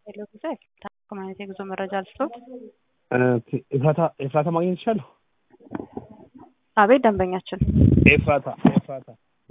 ሄሎ ጊዜ ኮሚኒቲ የጉዞ መረጃ ልስጦት። ኤፍራታ ኤፍራታ ማግኘት ይችላለሁ? አቤት ደንበኛችን። ኤፍራታ ኤፍራታ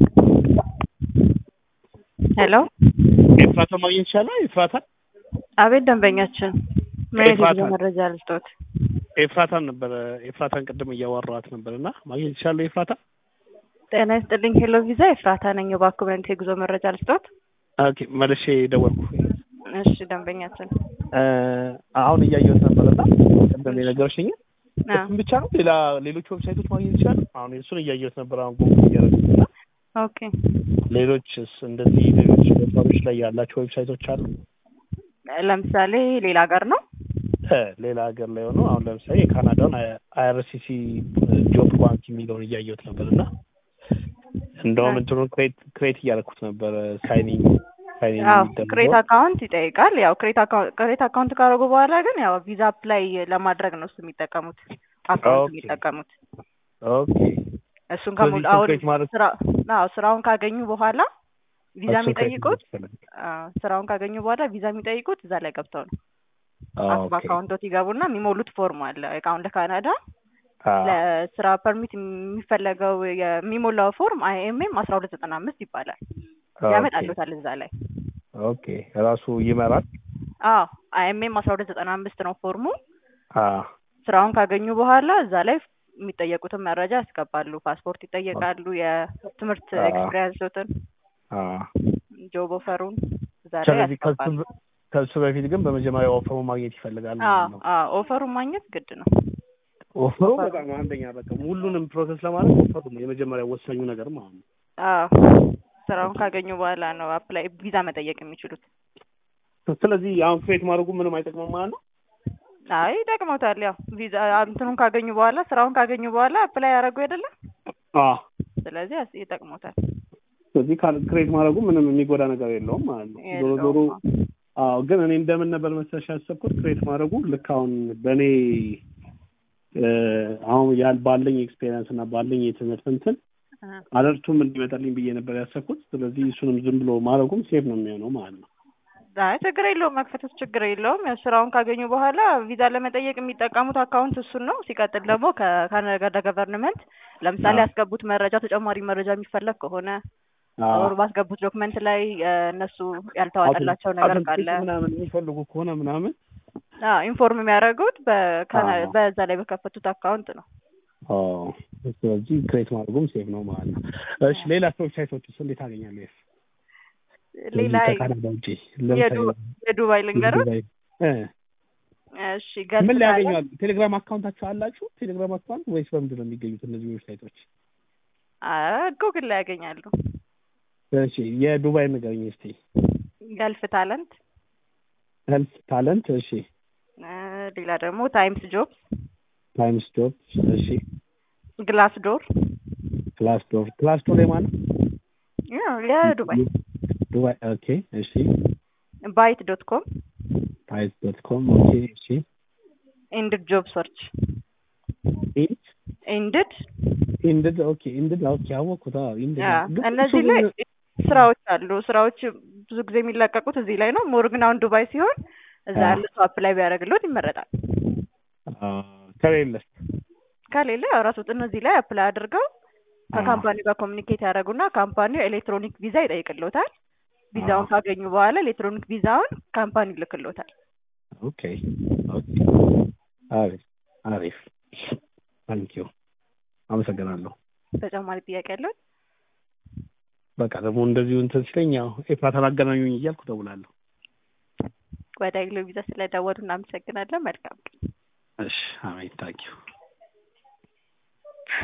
ሄሎ ኤፍራታ ማግኘት ይችላለሁ? ኤፍራታ አቤት ደንበኛችን። ምን አይነት የጉዞ ኤፍራታ። መረጃ ልስጦት? ኤፍራታን ነበረ ኤፍራታን ቅድም እያወራኋት ነበር እና ማግኘት ይችላለሁ? ኤፍራታ ጤና ይስጥልኝ። ሄሎ ቪዛ ኤፍራታ ነኝ። እባክዎ ምን አይነት የጉዞ መረጃ ልስጦት? ኦኬ መልሼ ደወልኩ። እሺ ደንበኛችን። እ፣ አሁን እያየሁት ነበር እና ቅድም የነገርሽኝ አ፣ እሱን ብቻ ነው? ሌላ ሌሎች ዌብሳይቶች ማግኘት ይችላሉ? አሁን እሱን እያየሁት ነበር አሁን ጎግል እያደረግኩት እና ኦኬ ሌሎችስ እንደዚህ ሌሎች ቦታዎች ላይ ያላቸው ዌብሳይቶች አሉ? ለምሳሌ ሌላ ሀገር ነው። እ፣ ሌላ ሀገር ላይ ሆኖ አሁን ለምሳሌ የካናዳውን አይአርሲሲ ጆብ ባንክ የሚለውን እያየሁት ነበር እና እንደውም እንትኑን ክሬት ክሬት እያደረኩት ነበር ሳይኒንግ ሳይኒንግ አዎ የሚደረገው ክሬት አካውንት ይጠይቃል። ያው ክሬት አካውንት ክሬት አካውንት ካደረጉ በኋላ ግን ያው ቪዛ አፕላይ ለማድረግ ነው እሱ የሚጠቀሙት አካውንት ኦኬ። የሚጠቀሙት ኦኬ እሱን ስለዚህ ከሙሉ አሁን ክሬት ማድረግ ስራ አዎ ስራውን ካገኙ በኋላ ቪዛ እሱን ክሬት የሚጠይቁት ማድረግ አዎ ስራውን ካገኙ በኋላ ቪዛ የሚጠይቁት እዛ ላይ ገብተው ነው። ኦኬ በአካውንቶት ይገቡና የሚሞሉት ፎርም አለ። አሁን ለካናዳ አዎ ለስራ ፐርሚት የሚፈለገው የሚሞላው ፎርም አይኤምኤም አስራ ሁለት ዘጠና አምስት ይባላል። ያመጣሉታል እዛ ላይ ኦኬ ራሱ ይመራል። አዎ አይኤምኤም አስራ ሁለት ዘጠና አምስት ነው ፎርሙ። አዎ ስራውን ካገኙ በኋላ እዛ ላይ የሚጠየቁትን መረጃ ያስገባሉ። ፓስፖርት ይጠየቃሉ። የትምህርት አዎ። ኤክስፒሪየንሶትን፣ አዎ ጆብ ኦፈሩን እዛ ላይ ስለዚህ ከሱ ያስገባሉ። ከሱ በፊት ግን በመጀመሪያ ኦፈሩ ማግኘት ይፈልጋል አዎ ማለት ነው። አዎ ኦፈሩን ማግኘት ግድ ነው። ኦፈሩ በጣም አንደኛ በቃ ሁሉንም ፕሮሰስ ለማድረግ ኦፈሩ ነው የመጀመሪያ ወሳኙ ነገር ማለት ነው። አዎ ስራውን ካገኙ በኋላ ነው አፕላይ ቪዛ መጠየቅ የሚችሉት። ስለዚህ አሁን ክሬት ማድረጉ ምንም አይጠቅምም ማለት ነው። አይ ይጠቅመውታል። ያው ቪዛ እንትኑን ካገኙ በኋላ ስራውን ካገኙ በኋላ አፕላይ ያደረጉ አይደለም። አዎ ስለዚህ ያስ- ይጠቅመውታል። ስለዚህ ክሬት ማድረጉ ምንም የሚጎዳ ነገር የለውም ማለት ነው። ዞሮ ዞሮ የለውም። አዎ ግን እኔ እንደምን ነበር መሰለሽ ያሰብኩት ክሬት ማድረጉ ልክ አሁን በእኔ እ፣ አሁን ያል ባለኝ ኤክስፔሪየንስ እና ባለኝ የትምህርት እንትን አ፣ አለርቱም እንዲመጣልኝ ብዬ ነበር ያሰብኩት። ስለዚህ እሱንም ዝም ብሎ ማድረጉም ሴፍ ነው የሚሆነው ማለት ነው። አይ ችግር የለውም። መክፈቱ ችግር የለውም። ያው ስራውን ካገኙ በኋላ ቪዛ ለመጠየቅ የሚጠቀሙት አካውንት እሱን ነው። ሲቀጥል ደግሞ ከካናዳ ገቨርንመንት ለምሳሌ አዎ። ያስገቡት መረጃ ተጨማሪ መረጃ የሚፈለግ ከሆነ አዎ። ወር ባስገቡት ዶክመንት ላይ እ፣ እነሱ ያልተዋጠላቸው ነገር ካለ አውተንቲክ ምናምን የሚፈልጉ ከሆነ ምናምን አዎ ኢንፎርም የሚያደርጉት በካና አዎ። በዛ ላይ በከፈቱት አካውንት ነው። አዎ። ስለዚህ ክሬት ማድረጉም ሴፍ ነው ማለት ነው። እሺ ሌላ ዌብሳይቶችስ እንዴት አገኛለሁ? ሌላ ከካናዳ ውጪ የዱ- የዱባይ ልንገረው። ዱባይ እ እሺ ገልፍ ምን ላይ ካለ- ያገኛሉ? ቴሌግራም አካውንታችሁ አላችሁ? ቴሌግራም አካውንት ወይስ በምንድን ነው የሚገኙት እነዚህ ዌብሳይቶች? አ- ጉግል ላይ ያገኛሉ። እሺ የዱባይ ንገረኝ እስቲ። ገልፍ ታለንት ሄልፕ ታለንት። እሺ እ፣ ሌላ ደግሞ ታይምስ ጆብስ፣ ታይምስ ጆብ። እሺ ግላስ ዶር ክላስ ዶር ክላስ ዶር የማን ያው የዱባይ ዱባይ። ኦኬ እሺ ባይት ዶት ኮም ታይስ ዶት ኮም። ኦኬ እሺ ኢንድድ ጆብ ሰርች ኢንድ ኢንድድ ኢንድድ ኦኬ ኢንድድ ኦኬ አወኩት። አዎ ኢንድድ ያ ግን እነዚህ እሱ ላይ ግን- ስራዎች አሉ። ስራዎች ብዙ ጊዜ የሚለቀቁት እዚህ ላይ ነው። ሞር ግን አሁን ዱባይ ሲሆን እዛ አዎ። ያለ ሰው አፕላይ ቢያደርግሎት ይመረጣል። አ፣ ከሌለስ ከሌለ ያው ራስዎት እነዚህ ላይ አፕላይ አድርገው ከካምፓኒው ጋር ኮሚኒኬት ያደረጉና ካምፓኒው ኤሌክትሮኒክ ቪዛ ይጠይቅሎታል። ቪዛውን አዎ። ካገኙ በኋላ ኤሌክትሮኒክ ቪዛውን ካምፓኒው ይልክሎታል። ኦኬ ኦኬ አሪፍ አሪፍ ታንኪዩ አመሰግናለሁ። ተጨማሪ ጥያቄ ያለው? በቃ ደግሞ እንደዚሁ እንትን ሲለኝ ያው ኤፍራታን አገናኙኝ እያልኩ ደውላለሁ። ወደ ግሎ ቪዛ ስለደወሉ እናመሰግናለን። መልካም ቀን። እሺ አሜን ታንኪዩ